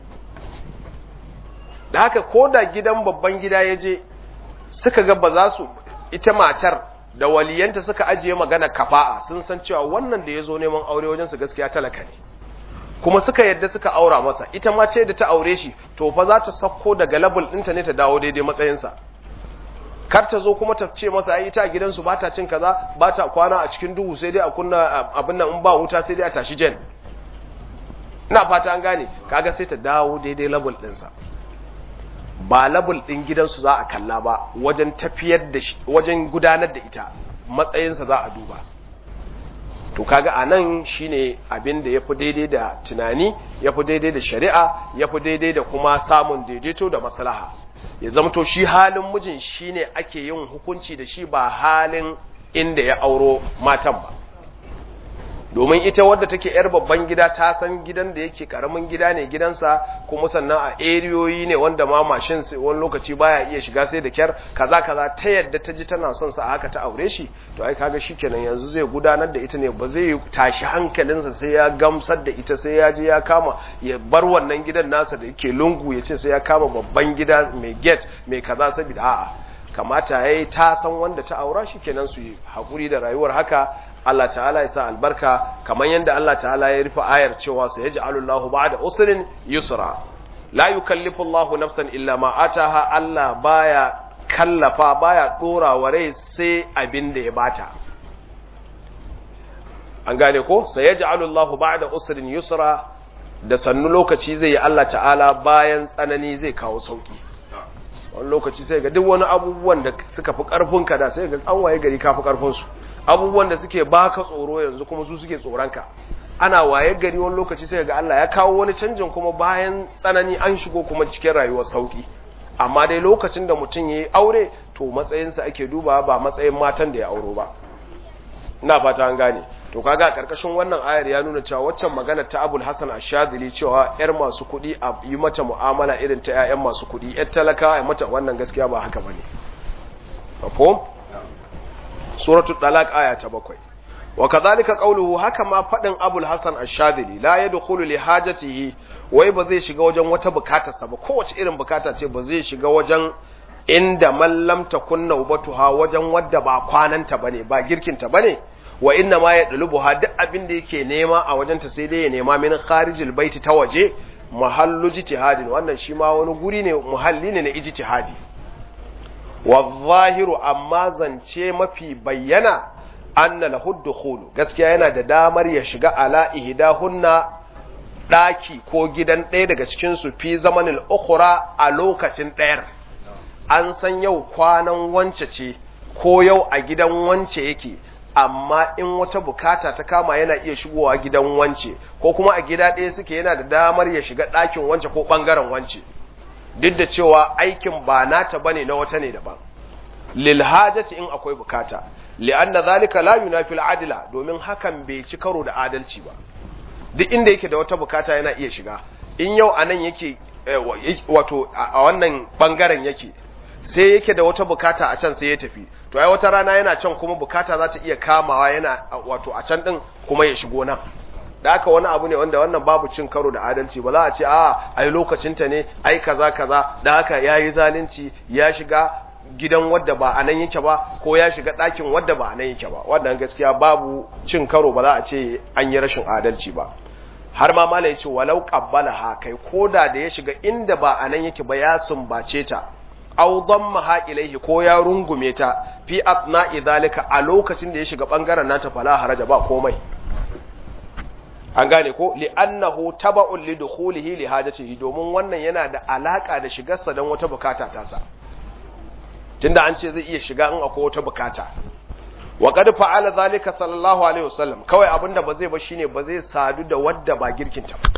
A: da haka ko da gidan babban gida ya je suka ga ba za su ita matar da waliyanta suka ajiye magana kafa'a sun san cewa wannan da ya zo neman aure wajen su gaskiya talaka ne kuma suka yadda suka aura masa ita ma ce da ta aure shi to fa za ta sako daga labul ɗinta ne ta dawo daidai matsayinsa kar ta zo kuma ta ce masa ai ita a gidansu ba ta cin kaza ba ta kwana a cikin duhu sai dai a kunna abin nan in ba wuta sai dai a tashi jen ina fata an gane kaga sai ta dawo daidai labul ɗinsa ba labul ɗin gidansu za a kalla ba wajen tafiyar da shi wajen gudanar da ita matsayinsa za a duba to kaga a nan shine abin da ya fi daidai da tunani ya fi daidai da shari'a ya fi daidai da kuma samun daidaito da maslaha ya zamto shi halin mijin shine ake yin hukunci da shi ba halin inda ya auro matan ba domin ita wadda take yar babban gida ta san gidan da yake karamin gida ne gidansa kuma sannan a eriyoyi ne wanda ma mashin wani lokaci baya iya shiga sai da kyar kaza kaza ta yadda ta ji tana son sa haka ta aure shi to ai kaga shikenan yanzu zai gudanar da ita ne ba zai tashi hankalinsa sai ya gamsar da ita sai ya je ya kama ya bar wannan gidan nasa da yake lungu ya ce sai ya kama babban gida mai gate mai kaza saboda a'a kamata yayi ta san wanda ta aura shikenan su yi hakuri da rayuwar haka Allah ta'ala ya sa albarka kamar yadda Allah ta'ala ya rufe ayar cewa sai ya ja'alu Allahu ba'da usrin yusra la yukallifu Allahu nafsan illa ma ataha Allah baya kallafa baya dora wa rai sai abin da ya bata an gane ko sai ya ja'alu Allahu ba'da usrin yusra da sannu lokaci zai yi Allah ta'ala bayan tsanani zai kawo sauki wani lokaci sai ga duk wani abubuwan da suka fi karfinka da sai ga an waye gari ka fi karfinsu abubuwan da suke baka tsoro yanzu kuma su suke tsoronka ana waye gari wani lokaci sai ga Allah ya kawo wani canjin kuma bayan tsanani an shigo kuma cikin rayuwar sauki amma dai lokacin da mutum ya yi aure to matsayinsa ake duba ba matsayin matan da ya auro ba ina fata an gane to kaga a karkashin wannan ayar ya nuna cewa waccan magana ta Abul Hasan Ash-Shadhili cewa yar masu kuɗi a yi mata mu'amala irin ta ƴaƴan masu kuɗi ƴar talaka a mata wannan gaskiya ba haka bane mafhum suratul talaq aya ta bakwai wa kadhalika qawluhu haka ma fadin Abul Hasan Ash-Shadhili la yadkhulu li hajatihi wai ba zai shiga wajen wata bukatarsa ba kowace irin bukata ce ba zai shiga wajen inda mallam takunna ubatuha wajen wadda ba kwananta bane ba girkinta bane wa inna ma yadlubuha duk abin da yake nema a wajen ta sai dai ya nema min kharijil baiti ta waje mahallu jitihadin wannan shi ma wani guri ne muhalli ne na ijtihadi wa zahiru amma zance mafi bayyana anna lahu dukhulu gaskiya yana da damar ya shiga ala ihdahunna daki ko gidan ɗaya daga cikin su fi zamanil ukhra a lokacin ɗayar an san yau kwanan wance ce ko yau a gidan wance yake amma in wata bukata ta kama yana iya shigowa gidan wance ko kuma a gida ɗaya suke yana da damar ya shiga ɗakin wance ko ɓangaren wance duk da cewa aikin ba nata bane na wata ne daban lil hajati in akwai bukata li'anna zalika la yunafi al domin hakan bai ci karo da adalci ba duk inda yake da wata bukata yana iya shiga in yau anan yake wato a wannan bangaren yake sai yake da wata bukata a can sai ya tafi to ai wata rana yana can kuma bukata za ta iya kamawa yana wato a can din kuma ya shigo nan da haka wani abu ne wanda wannan babu cin karo da adalci ba za a ce a ai lokacinta ne ai kaza kaza da haka yayi zalunci ya shiga gidan wadda ba a nan yake ba ko ya shiga ɗakin wadda ba a nan yake ba wannan gaskiya babu cin karo ba za a ce an yi rashin adalci ba har ma mala yace walau qabbalaha kai koda da ya shiga inda ba a nan yake ba ya sumbace ta aw dammaha ilaihi ko ya rungume ta fi atna idhalika a lokacin da ya shiga bangaren nata fala haraja ba komai an gane ko li'annahu taba'un li dukhulihi li hajatihi domin wannan yana da alaka da shigarsa dan wata bukata ta sa tunda an ce zai iya shiga in akwai wata bukata wa qad fa'ala zalika sallallahu alaihi wasallam kawai abinda ba zai ba shine ba zai sadu da wadda ba girkinta ba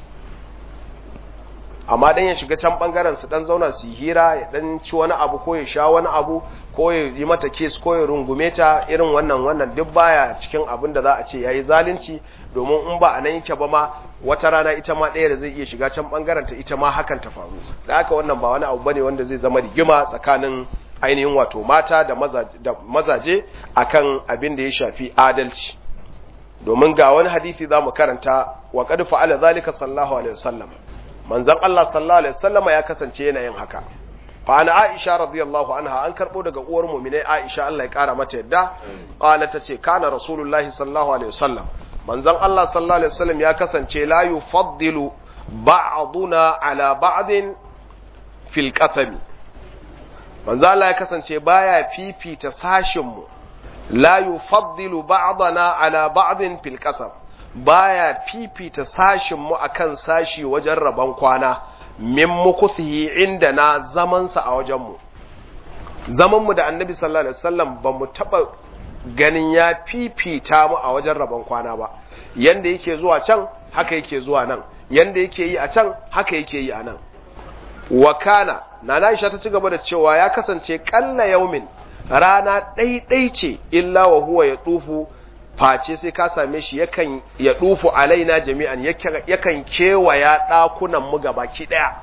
A: amma dan ya shiga can bangaren su dan zauna su hira ya dan ci wani abu ko ya sha wani abu ko ya yi mata kiss ko ya rungume ta irin wannan wannan duk baya cikin abin da za a ce yayi zalunci domin in ba a nan yake ba ma wata rana ita ma ɗaya da zai iya shiga can bangaren ta ita ma hakan ta faru da haka wannan ba wani abu bane wanda zai zama rigima tsakanin ainihin wato mata da mazaje akan abin da ya shafi adalci domin ga wani hadisi zamu karanta wa qad fa'ala zalika sallallahu alaihi wasallam manzon Allah sallallahu alaihi wasallama ya kasance yana yin haka fa ana Aisha radiyallahu anha an karbo daga uwar mu'minai Aisha Allah ya kara mata yadda qala tace kana rasulullahi sallallahu alaihi wasallam manzon Allah sallallahu alaihi wasallam ya kasance la yufaddilu ba'duna ala ba'din fil qasami manzo Allah ya kasance baya fifita sashin mu la yufaddilu ba'dana ala ba'din fil qasam baya fifita sashin mu akan sashi wajen rabon kwana min mukuthihi inda na zaman sa a wajen mu zaman mu da annabi sallallahu alaihi wasallam ba mu taba ganin ya fifita mu a wajen rabon kwana ba yanda yake zuwa can haka yake zuwa nan yanda yake yi a can haka yake yi a nan wa kana nana Aisha ta ci gaba da cewa ya kasance kalla yaumin rana ɗaiɗai ce illa wa huwa ya tufu face sai ka same shi yakan ya tufu alaina jami'an yakan kewaya ɗakunan mu gabaki ɗaya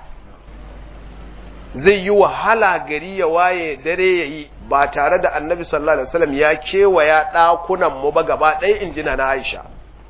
A: zai yi wahala gari ya waye dare ya yi ba tare da annabi sallallahu alaihi wasallam ya kewaya ɗakunan mu ba gaba ɗaya in ji na Aisha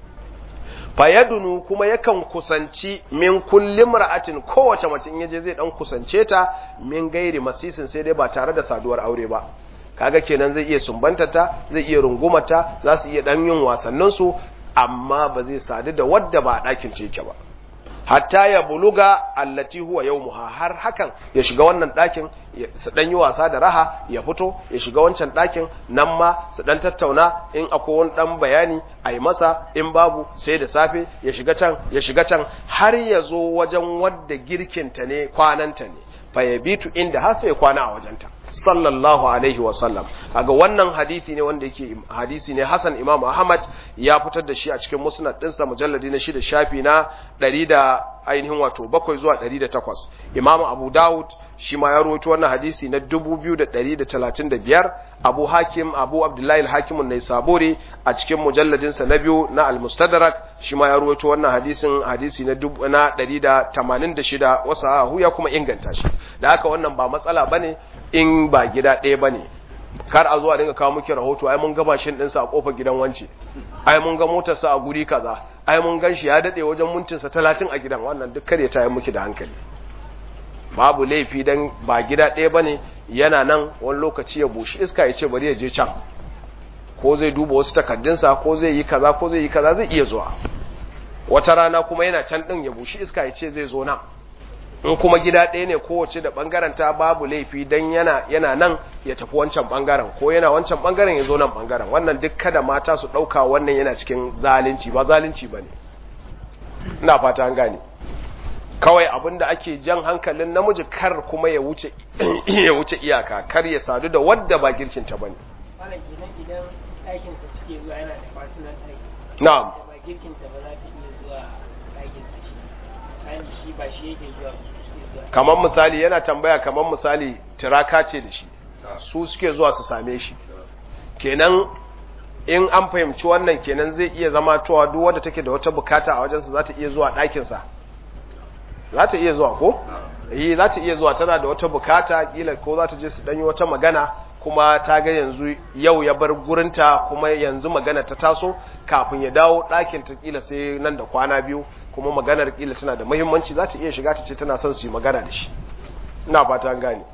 A: fayadunu kuma yakan kusanci min kulli mar'atin kowace mace in yaje zai dan kusance ta min gairi masisin sai dai ba tare da saduwar aure ba kaga kenan zai iya sumbantata zai iya rungumata za su iya dan yin wasannin su amma ba zai sadu da wadda ba a ɗakin ce yake ba hatta ya buluga allati huwa yawmuha har hakan ya shiga wannan ɗakin su dan yi wasa da raha ya fito ya shiga wancan ɗakin nan ma su dan tattauna in akwai wani dan bayani a yi masa in babu sai da safe ya shiga can ya shiga can har ya zo wajen wadda girkinta ne kwananta ne fa yabitu inda har sai kwana a wajenta sallallahu alaihi wa sallam kaga wannan hadisi ne wanda yake hadisi ne Hassan Imam Ahmad ya fitar da shi a cikin musnad dinsa mujalladi na shida shafi na 100 da ainihin wato bakwai zuwa 108 Imam Abu Dawud shi ma ya rawaito wannan hadisi na 2135 Abu Hakim Abu Abdullahi al-Hakim an-Naisaburi a cikin mujalladin sa na biyu na al-Mustadrak shi ma ya rawaito wannan hadisin hadisi na 186 wasahu ya kuma inganta shi da haka wannan ba matsala bane in ba gida ɗaya bane kar a zuwa dinga kawo muke rahoto ai mun ga mashin ɗinsa a kofar gidan wance ai mun ga motarsa a guri kaza ai mun gan shi ya daɗe wajen mintinsa talatin a gidan wannan duk kare ta yi muke da hankali babu laifi dan ba gida ɗaya bane yana nan wani lokaci ya bushi iska ya ce bari ya je can ko zai duba wasu takardunsa ko zai yi kaza ko zai yi kaza zai iya zuwa wata rana kuma yana can ɗin ya bushi iska ya ce zai zo nan in kuma gida ɗaya ne kowace da ɓangaren ta babu laifi dan yana yana nan ya tafi wancan ɓangaren ko yana wancan ɓangaren ya zo nan ɓangaren wannan duk kada mata su ɗauka wannan yana cikin zalunci ba zalunci ba ne ina fata an gane kawai abin da ake jan hankalin namiji kar kuma ya wuce ya wuce iyaka kar ya sadu da wadda ba girkin ta bane
B: wannan kenan idan aikin sa suke zuwa yana da personal aiki
A: na'am
B: da ba girkin ta ba za ta iya zuwa aikin sa shi misali shi ba shi yake zuwa su suke zuwa
A: kamar misali yana tambaya kamar misali tiraka ce da shi su suke zuwa su same shi kenan in an fahimci wannan kenan zai iya zama towa duk wadda take da wata bukata a wajensa za ta iya zuwa ɗakinsa za ta iya zuwa ko? yi za ta iya zuwa tana da wata bukata kila ko za ta je su ɗanyi wata magana kuma ta ga yanzu yau ya bar gurinta kuma yanzu magana ta taso kafin ya dawo ɗakin ta kila sai nan da kwana biyu kuma maganar kila tana da muhimmanci za ta iya shiga ta ce tana son su yi magana da shi ina fata an gane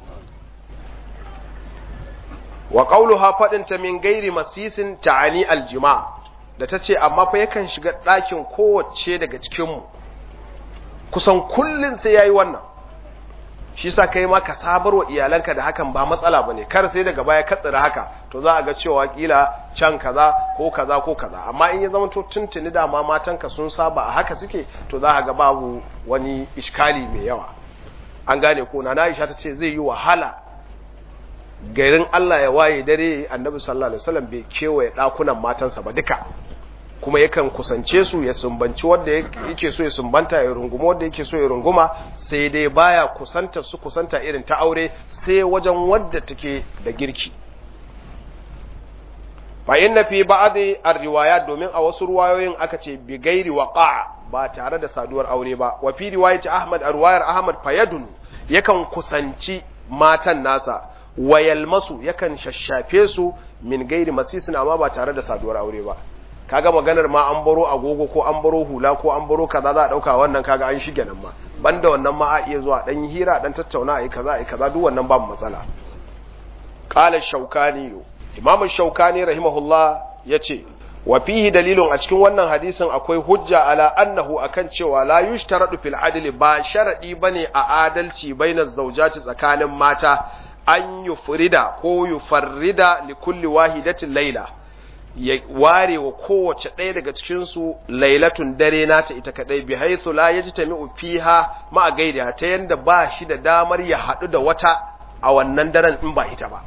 A: wa qawluha fadin ta min gairi masisin ta'ani aljima da tace amma fa yakan shiga ɗakin kowace daga cikin mu kusan kullun sai yayi wannan shi sa kai ma ka sabarwa iyalanka da hakan ba matsala bane kar sai daga baya ka tsira haka to za a ga cewa kila can kaza ko kaza ko kaza amma in ya zama to tuntuni da ma matanka sun saba a haka suke to za a ga babu wani iskali mai yawa an gane ko na Aisha ta ce zai yi wahala garin Allah ya waye dare annabi sallallahu alaihi wasallam bai kewaye dakunan matansa ba duka kuma yakan kusance su ya sumbanci wanda yake so ya sumbanta ya runguma wanda yake so ya runguma sai dai baya kusanta su kusanta irin ta aure sai wajen wadda take da girki fa inna fi ba'dhi ar-riwayat domin a wasu ruwayoyin aka ce bi gairi waqa ba tare da saduwar aure ba wa fi riwayati Ahmad arwayar Ahmad fayadun yakan kusanci matan nasa wayalmasu yakan shashafe su min gairi masisin amma ba tare da saduwar aure ba kaga maganar ma an baro agogo ko an baro hula ko an baro kaza za a dauka wannan kaga an shige nan ma banda wannan ma a iya zuwa dan hira dan tattauna ai kaza ai kaza duk wannan babu matsala qala shaukani imam shaukani rahimahullah yace wa fihi dalilun a cikin wannan hadisin akwai hujja ala annahu akan cewa la yushtaradu fil adli ba sharadi bane a adalci bainaz zawjati tsakanin mata an yufrida ko yufarrida li kulli wahidatin laila ya ware wa kowace ɗaya daga cikinsu lailatun dare nata ita kaɗai bi haithu la yajtami'u fiha ma gaida ta yanda ba shi da damar ya haɗu da wata a wannan daren in ba ita ba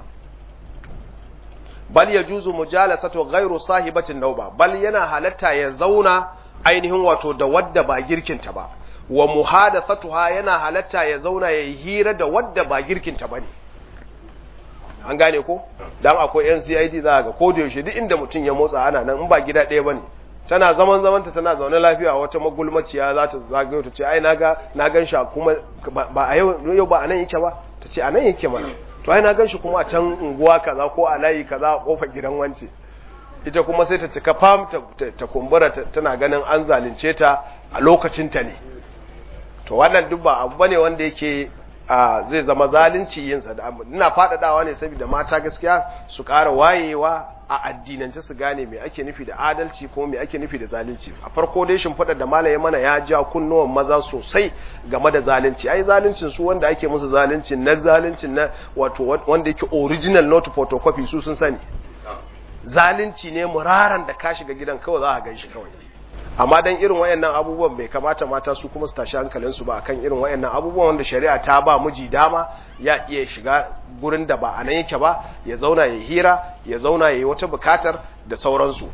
A: bal yajuzu mujalasatu ghairu sahibatin nauba bal yana halatta ya zauna ainihin wato da wadda ba girkinta ba wa muhadathatuha yana halatta ya zauna ya hira da wadda ba girkinta bane an gane ko dan akwai yan CID za ga ko da yaushe duk inda mutum ya motsa ana nan in ba gida ɗaya bane tana zaman zamanta tana zaune lafiya wata magulmaciya za ta zagayo ta ce ai naga na gan shi kuma ba a yau yau ba anan yake ba ta ce anan yake mana to ai na gan shi kuma a can unguwa kaza ko a layi kaza a kofar gidan wance ita kuma sai ta cika fam ta kumbura tana ganin an zalunce ta a lokacin ta ne to wannan duk ba abu bane wanda yake zai zama zalunci yin sa ina faɗaɗawa ne saboda mata gaskiya su ƙara wayewa a addinance su gane me ake nufi da adalci ko me ake nufi da zalunci a farko dai shimfiɗar da malaye mana ya ja kunnuwan maza sosai game da zalunci ai zaluncin su wanda ake musu zalunci na zaluncin na wato wanda yake original not photocopy su sun sani zalunci ne muraran da ka shiga gidan kawai za a gan shi kawai amma dan irin wayannan abubuwan bai kamata mata su kuma su tashi hankalinsu ba akan irin wayannan abubuwan wanda shari'a ta ba miji dama ya iya shiga gurin da ba a nan yake ba ya zauna ya hira ya zauna ya yi wata bukatar da sauransu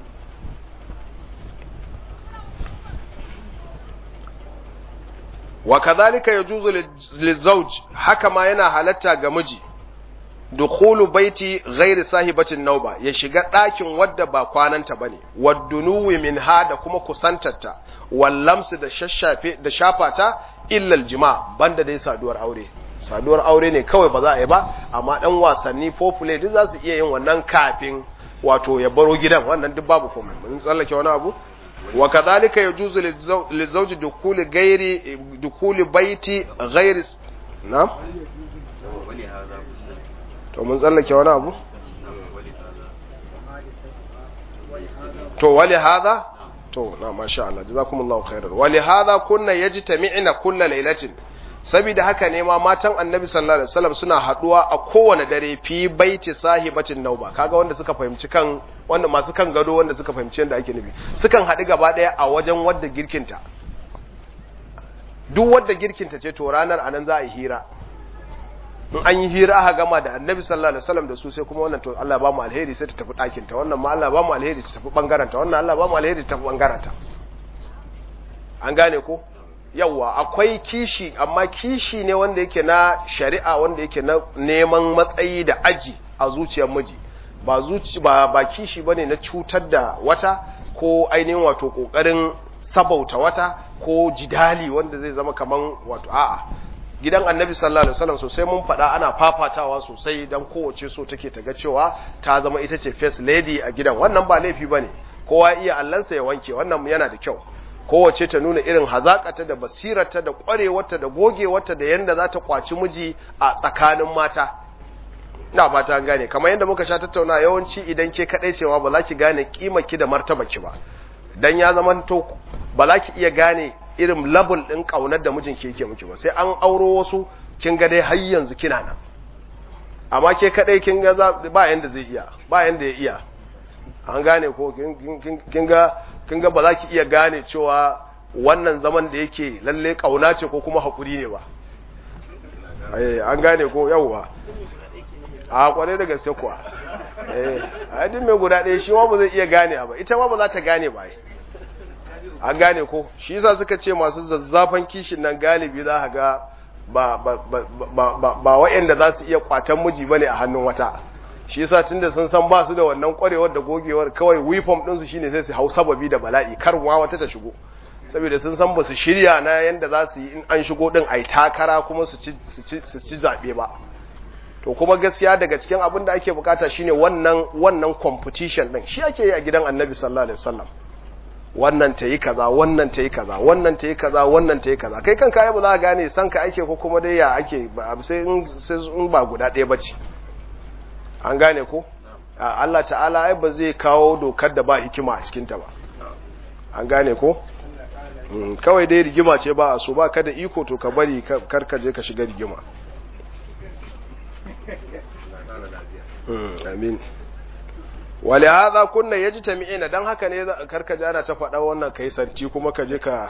A: wa kadhalika yajuzu lizawj haka ma yana halatta ga miji dukhulu baiti ghairi sahibatin nauba ya shiga ɗakin wadda ba kwananta bane waddunuwi minha da kuma kusantarta wallamsu da shashafe da shafata illa aljima banda dai saduwar aure saduwar aure ne kawai ba za a yi ba amma dan wasanni popule duk za su iya yin wannan kafin wato ya baro gidan wannan duk babu komai mun tsallake wani abu wa kadhalika yajuzu lizawji dukuli ghairi dukuli baiti ghairi na'am to mun tsallake wani abu to wali hadha to na masha Allah jazakumullahu khairan wali hadha kunna yajtami'na kulla lailatin saboda haka ne ma matan annabi sallallahu alaihi wasallam suna haduwa a kowane dare fi baiti sahibatin nauba kaga wanda suka fahimci kan wanda masu kan gado wanda suka fahimci yadda ake nufi sukan haɗu gaba ɗaya a wajen wadda girkinta duk wadda girkinta ce to ranar anan za a yi hira in an yi hira aka gama da annabi sallallahu alaihi wasallam da su sai kuma wannan to Allah ba mu alheri sai ta tafi ɗakin ta wannan ma Allah ba mu alheri ta tafi bangaren ta wannan Allah ba mu alheri ta tafi bangaren ta an gane ko yawa akwai kishi amma kishi ne wanda yake na shari'a wanda yake na neman matsayi da aji a zuciyar miji ba zuci ba ba kishi bane na cutar da wata ko ainihin wato kokarin sabauta wata ko jidali wanda zai zama kaman wato a'a gidan annabi sallallahu alaihi wasallam sosai mun faɗa ana fafatawa sosai dan kowace so take ta ga cewa ta zama ita ce first lady a gidan wannan ba laifi bane kowa iya allansa ya wanke wannan yana da kyau kowace ta nuna irin hazakata da basirarta da kwarewarta da gogewarta da yanda za ta kwaci miji a tsakanin mata ina ba ta gane kamar yadda muka sha tattauna yawanci idan ke kadai cewa ba za ki gane ki da martabaki ba dan ya zama to ba za ki iya gane irin level din kaunar da mijinki yake miki ba sai an auro wasu kin ga dai har yanzu kina nan amma ke kadai kin ga ba yanda zai iya ba yanda ya iya an gane ko kin ga kin ga ba za ki iya gane cewa wannan zaman da yake lalle kauna ce ko kuma hakuri ne ba an gane ko yauwa a kware da gaske kuwa eh a din mai guda ɗaya shi ma ba zai iya gane ba ita ma ba za ta gane ba an gane ko shi yasa suka ce masu zazzafan kishin nan galibi za ka ga ba ba ba ba ba wa'anda za su iya kwatan miji bane a hannun wata shi yasa tunda sun san ba su da wannan kwarewar da gogewar kawai weapon din su shine sai su hau sababi da bala'i kar ma wata ta shigo saboda sun san ba su shirya na yanda za su yi in an shigo din ai takara kuma su ci su ci zabe ba to kuma gaskiya daga cikin abin da ake bukata shine wannan wannan competition din shi ake yi a gidan Annabi sallallahu alaihi wasallam wannan ta yi kaza wannan ta yi kaza wannan ta yi kaza wannan ta yi kaza kai kanka ai ba za ka gane san ka ake ko kuma dai ya ake sai in sai in ba guda ɗaya bace an gane ko Allah ta'ala ai ba zai kawo dokar da ba hikima a cikin ta ba an gane ko kawai dai rigima ce ba a so ba ka da iko to ka bari kar ka je ka shiga rigima amin wale haza kunna ya ji tami'ina don haka ne karka jana ta faɗa wannan ka yi santi kuma ka je ka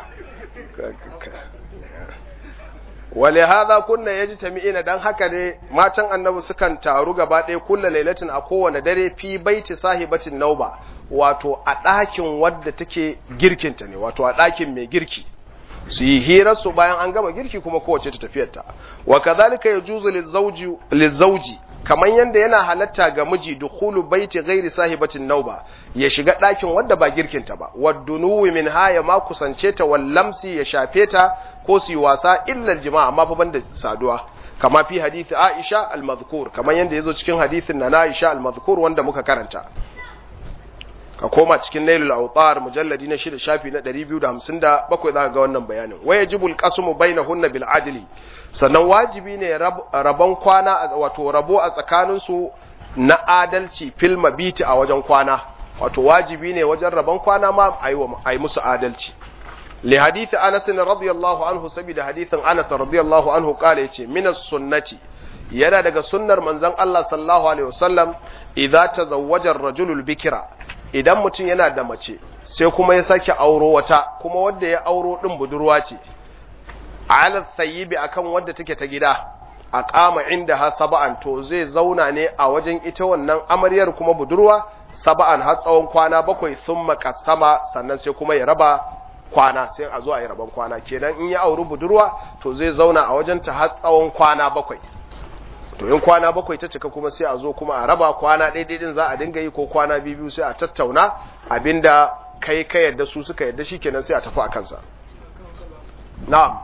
A: wale haza kunna ya ji tami'ina don haka ne matan annabi sukan taru gaba ɗaya kulla lailatin a kowane dare fi baiti sahibatin nauba wato a ɗakin wadda take girkinta ne wato a ɗakin mai girki su yi hirarsu bayan an gama girki kuma kowace ta tafiyarta wa kazalika yajuzu lizauji kamar yadda yana halatta ga miji dukhulu baiti ghairi sahibatin nauba ya shiga ɗakin wadda ba girkinta ba waddunuwi min haya ma kusance ta wallamsi ya shafe ta ko su yi wasa illa jima'a amma fa banda saduwa kama fi hadisi Aisha al-mazkur kamar yadda yazo cikin hadisin na Aisha al-mazkur wanda muka karanta ka koma cikin nailul autar mujalladi na shida shafi na 257 za ka ga wannan bayanin waya jibul qasmu bainahunna bil adli sannan wajibi ne rabon kwana wato rabo a tsakanin su na adalci fil mabiti a wajen kwana wato wajibi ne wajen rabon kwana ma ayi musu adalci li hadith Anas radiyallahu anhu sabida hadithin Anas radiyallahu anhu kale yace minas sunnati yana daga sunnar manzon Allah sallallahu alaihi wasallam idza tazawwaja ar-rajulu al-bikra idan mutum yana da mace sai kuma ya sake auro wata kuma wadda ya auro din budurwa ce ala thayyibi akan wadda take ta gida a kama inda ha saba'an to zai zauna ne a wajen ita wannan amaryar kuma budurwa saba'an har tsawon kwana bakwai sun makasama sannan sai kuma ya raba kwana sai a zo a yi raban kwana kenan in ya auri budurwa to zai zauna a wajen ta har tsawon kwana bakwai to in kwana bakwai ta cika kuma sai a zo kuma a raba kwana ɗaiɗai din za a dinga yi ko kwana biyu sai a tattauna abinda kai ka yadda su suka yadda shi kenan sai a tafi a kansa na'am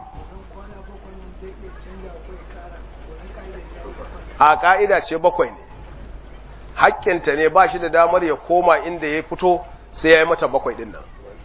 A: a ka'ida ce bakwai ne hakkinta ne ba shi da damar ya koma inda ya fito sai ya yi mata bakwai din nan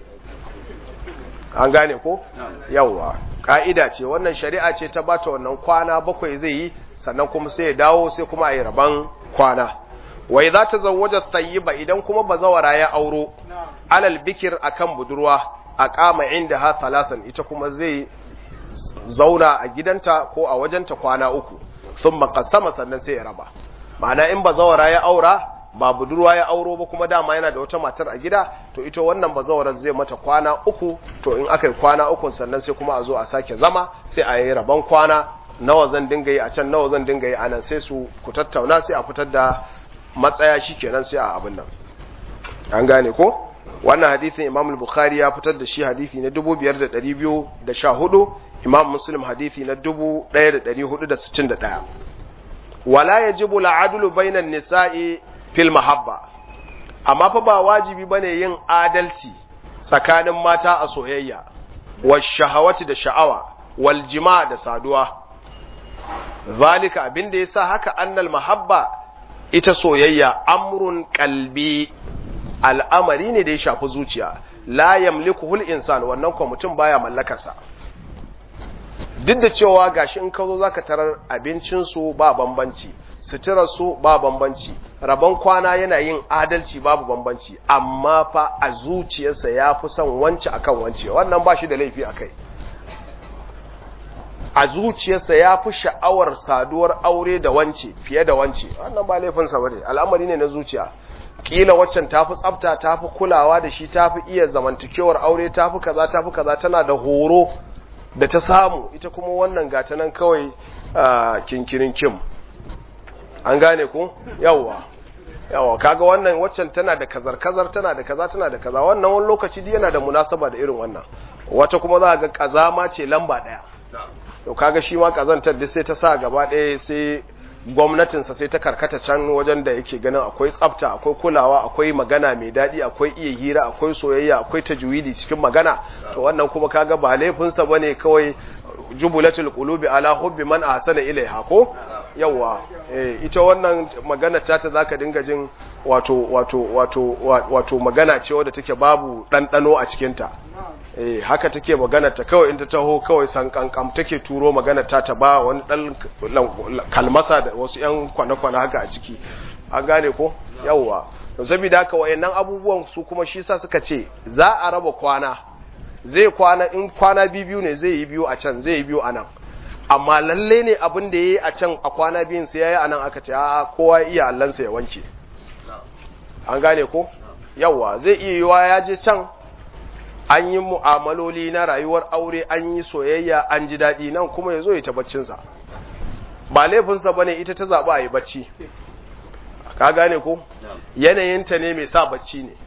A: an gane ko yawwa ka'ida ce wannan shari'a ce ta bata wannan kwana bakwai zai yi sannan kuma sai ya dawo sai kuma a yi raban kwana wai za ta zawaja tayyiba idan kuma bazawara ya auro alal bikir akan budurwa a kama inda ha talasan ita kuma zai zauna a gidanta ko a wajenta kwana uku sun makasama sannan sai ya raba ma'ana in bazawara ya aura ba budurwa ya auro ba kuma dama yana da wata matar a gida to ita wannan bazawarar zai mata kwana uku to in aka yi kwana uku sannan sai kuma a zo a sake zama sai a yi rabon kwana nawa zan dinga yi a can nawa zan dinga yi a nan sai su ku tattauna sai a fitar da matsaya shi kenan sai a abin nan an gane ko wannan hadithin imam al-bukhari ya fitar da shi hadithi na 5214 imam muslim hadithi na 1461 wala yajibu al-adlu bainan nisa'i fil mahabba amma fa ba wajibi bane yin adalci tsakanin mata a soyayya wal shahawati da sha'awa wal jima' da saduwa zalika abinda yasa haka annal mahabba ita soyayya amrun qalbi al'amari ne da ya shafi zuciya la yamlikuhul insan wannan ko mutum baya mallakarsa duk da cewa gashi in ka zo zaka tarar abincin su ba bambanci suturar su ba bambanci rabon kwana yana yin adalci babu bambanci amma fa a zuciyarsa ya fi son wance akan wance wannan ba shi da laifi akai a zuciyarsa ya fi sha'awar saduwar aure da wance fiye da wance wannan ba laifinsa bane al'amari ne na zuciya kila waccan tafi tsafta tafi kulawa da shi tafi iya zamantakewar aure tafi kaza tafi kaza tana da horo da ta samu ita kuma wannan gata nan kawai kinkirin kim an gane ku yawwa yawa kaga wannan waccan tana da kazar kazar tana da kaza tana da kaza wannan wani lokaci duk yana da munasaba da irin wannan wata kuma za ga kazama ce lamba daya to kaga shi ma kazantar duk sai ta sa gaba daya sai gwamnatinsa sai ta karkata can wajen da yake ganin akwai tsafta akwai kulawa akwai magana mai daɗi akwai iya hira akwai soyayya akwai tajwidi cikin magana to wannan kuma kaga ba laifinsa bane kawai jubulatul qulubi ala hubbi man ahsana ilaiha ko yawa eh ita wannan magana ta ta zaka dinga jin wato wato wato wato magana ce wadda take babu dandano a cikin ta eh haka take magana ta kawai in ta taho kawai san kankam take turo magana ta ta ba wani dan kalmasa da wasu yan kwana-kwana haka a ciki an gane ko yawa to saboda haka wayannan abubuwan su kuma shi sa suka ce za a raba kwana zai kwana in kwana biyu ne zai yi biyu a can zai yi biyu a nan amma lalle ne abin da ya yi a can a kwana biyun sai ya yi a nan aka ce a kowa iya allansa ya wanke an gane ko yawa zai iya yiwa ya je can an yi mu'amaloli na rayuwar aure an yi soyayya an ji daɗi nan kuma ya zo ya ta baccinsa ba laifinsa ba ne ita ta zaɓa a yi bacci ka gane ko yanayinta ne mai sa bacci ne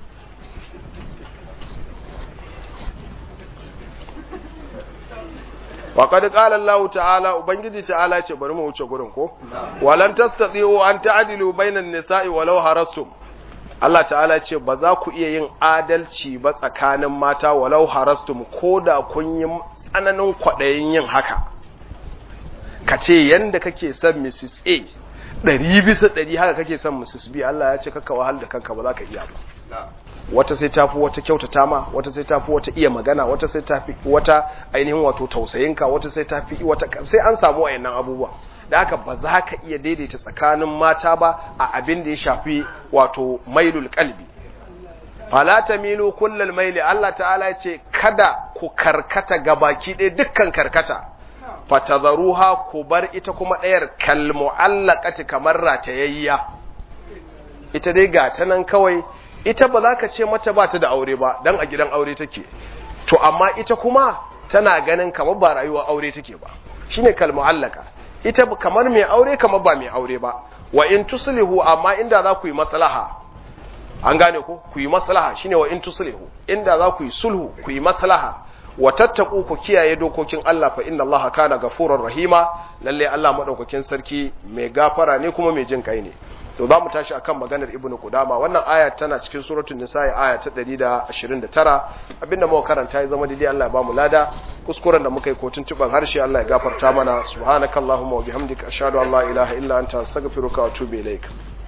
A: وقد قال الله تعالى ubangiji ta'ala ce bari mu wuce gurin ko walan tastati'u an ta'dilu bainan nisa'i walau harastum Allah ta'ala ce ba za ku iya yin adalci ba tsakanin mata walau harastum koda kun yi tsananin kwaɗayin yin haka ka ce yanda kake son Mrs. A ɗari bisa ɗari haka kake son Mrs. B Allah ya ce kaka wahal da kanka ba za ka iya ba wata sai tafi wata kyautata ma wata sai tafi wata iya magana wata sai tafi wata ainihin wato tausayinka wata sai tafi wata sai an samu wayannan abubuwa da haka ba za ka iya daidaita tsakanin mata ba a abin da ya shafi wato mailul qalbi fala tamilu kullal maili Allah ta'ala ya ce kada ku karkata gabaki ɗaya dukkan karkata fatadharuha ku bar ita kuma ɗayar kalmu'allaqati kamar ratayayya ita dai ga ta nan kawai ita ba za ka ce mata ba ta da aure ba dan a gidan aure take to amma ita kuma tana ganin kamar ba rayuwar aure take ba shine kalmu'allaka ita kamar mai aure kamar ba mai aure ba wa in tuslihu amma inda za ku yi maslaha an gane ko ku yi maslaha shine wa in tuslihu inda za ku yi sulhu ku yi maslaha wa tattaku ku kiyaye dokokin Allah fa inna Allah kana ghafurur rahima lalle Allah madaukakin sarki mai gafara ne kuma mai jin kai ne to za mu tashi akan maganar ibnu qudama wannan aya tana cikin suratul nisa aya ta 129 abinda muka karanta ya zama daidai Allah ya bamu lada kuskuren da muka yi kotun tuban harshe Allah ya gafarta mana subhanakallahumma wa bihamdika ashhadu an la ilaha illa anta astaghfiruka wa atubu ilaik